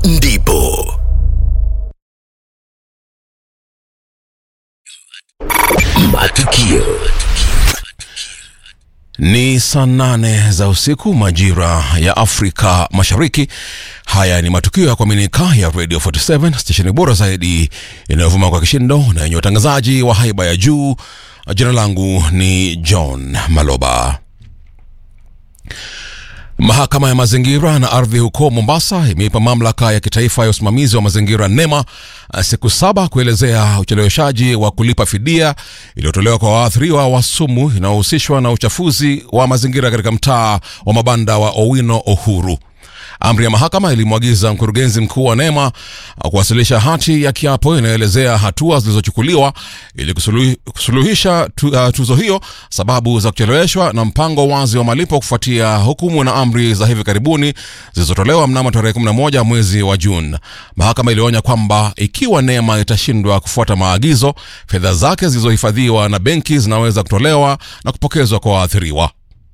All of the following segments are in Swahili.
ndipo matukio Ni saa nane za usiku majira ya Afrika Mashariki. Haya ni matukio ya kuaminika ya Radio 47 stesheni bora zaidi inayovuma kwa kishindo na yenye utangazaji wa haiba ya juu. Jina langu ni John Maloba. Mahakama ya mazingira na ardhi huko Mombasa imeipa mamlaka ya kitaifa ya usimamizi wa mazingira NEMA siku saba kuelezea ucheleweshaji wa kulipa fidia iliyotolewa kwa waathiriwa wa sumu inayohusishwa na uchafuzi wa mazingira katika mtaa wa mabanda wa Owino Uhuru. Amri ya mahakama ilimwagiza mkurugenzi mkuu wa NEMA kuwasilisha hati ya kiapo inayoelezea hatua zilizochukuliwa ili kusuluhi- kusuluhisha tu, uh, tuzo hiyo, sababu za kucheleweshwa na mpango wazi wa malipo kufuatia hukumu na amri za hivi karibuni zilizotolewa mnamo tarehe 11 mwezi wa Juni. Mahakama ilionya kwamba ikiwa NEMA itashindwa kufuata maagizo, fedha zake zilizohifadhiwa na benki zinaweza kutolewa na kupokezwa kwa waathiriwa.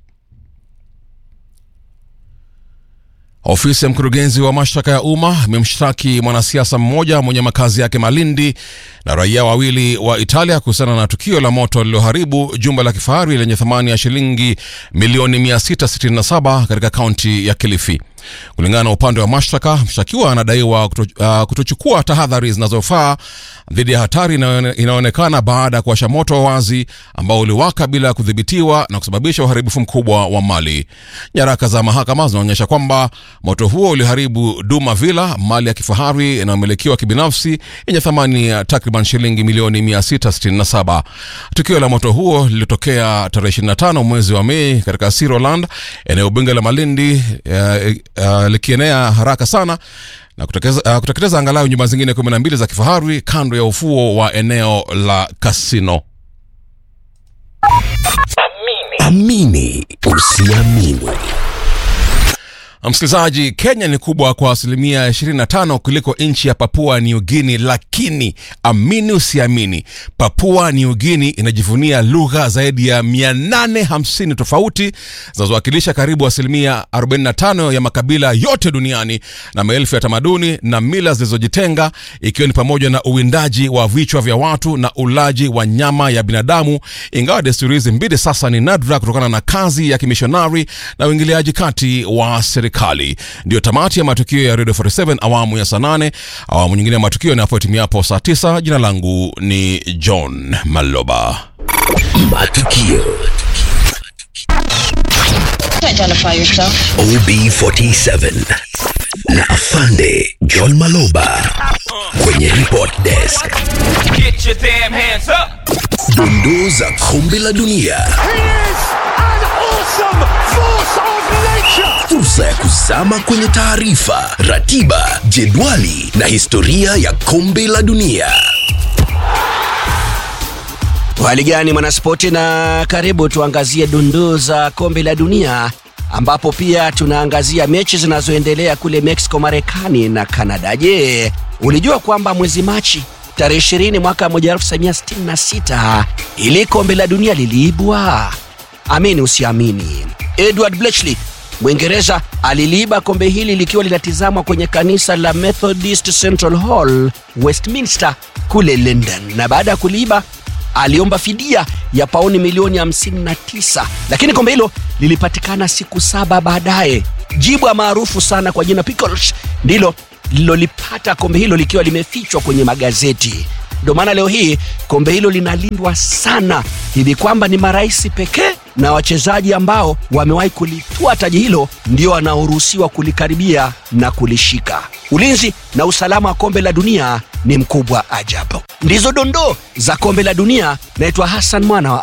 Ofisi ya mkurugenzi wa mashtaka ya umma imemshtaki mwanasiasa mmoja mwenye makazi yake Malindi na raia wawili wa Italia kuhusiana na tukio la moto lililoharibu jumba la kifahari lenye thamani ya shilingi milioni 667 katika kaunti ya Kilifi. Kulingana na upande wa mashtaka, mshtakiwa anadaiwa kuto, uh, kutochukua tahadhari zinazofaa dhidi ya hatari inayoone- inayoonekana baada ya kuwasha moto wazi ambao uliwaka bila kudhibitiwa na kusababisha uharibifu mkubwa wa mali. Nyaraka za mahakama zinaonyesha kwamba moto huo uliharibu Duma Villa, mali ya kifahari inayomilikiwa kibinafsi yenye thamani ya takriban shilingi milioni 667. Tukio la moto huo lilitokea tarehe 25 mwezi wa Mei katika Siroland, eneo bunge la Malindi, eh, eh, likienea haraka sana na kuteketeza, uh, kuteketeza angalau nyumba zingine 12 za kifahari kando ya ufuo wa eneo la kasino. amini usiamini Msikilizaji, Kenya ni kubwa kwa asilimia 25 kuliko nchi ya Papua New Guinea, lakini amini usiamini, Papua New Guinea inajivunia lugha zaidi ya 850 tofauti zinazowakilisha karibu asilimia 45 ya makabila yote duniani na maelfu ya tamaduni na mila zilizojitenga, ikiwa ni pamoja na uwindaji wa vichwa vya watu na ulaji wa nyama ya binadamu, ingawa desturi hizi mbili sasa ni nadra kutokana na kazi ya kimishonari na uingiliaji kati wa serikali. Ndiyo tamati ya matukio ya Radio 47 awamu ya saa nane. Awamu nyingine ya matukio inapoitimiapo saa 9. Jina langu ni John Maloba. matukio Identify yourself. OB47 na afande John Maloba kwenye report desk Get your damn hands up! dondoo za kombe la dunia He is an awesome force of nature. fursa ya kuzama kwenye taarifa ratiba jedwali na historia ya kombe la dunia Hali gani mwanaspoti, na karibu tuangazie dondoo za kombe la dunia ambapo pia tunaangazia mechi zinazoendelea kule Mexico, Marekani na Kanada. Je, ulijua kwamba mwezi Machi tarehe 20 mwaka 1966 ili kombe la dunia liliibwa? Amini usiamini, Edward Bletchley Mwingereza aliliiba kombe hili likiwa linatizamwa kwenye kanisa la Methodist Central Hall, Westminster kule London, na baada ya kuliiba aliomba fidia ya pauni milioni 59 lakini kombe hilo lilipatikana siku saba baadaye. Jibwa maarufu sana kwa jina Pickles ndilo lilolipata kombe hilo likiwa limefichwa kwenye magazeti. Ndio maana leo hii kombe hilo linalindwa sana hivi kwamba ni marais pekee na wachezaji ambao wamewahi kulitwaa taji hilo ndio wanaoruhusiwa kulikaribia na kulishika. Ulinzi na usalama wa kombe la dunia ni mkubwa ajabu. Ndizo dondoo za kombe la dunia. Naitwa Hassan Mwana wa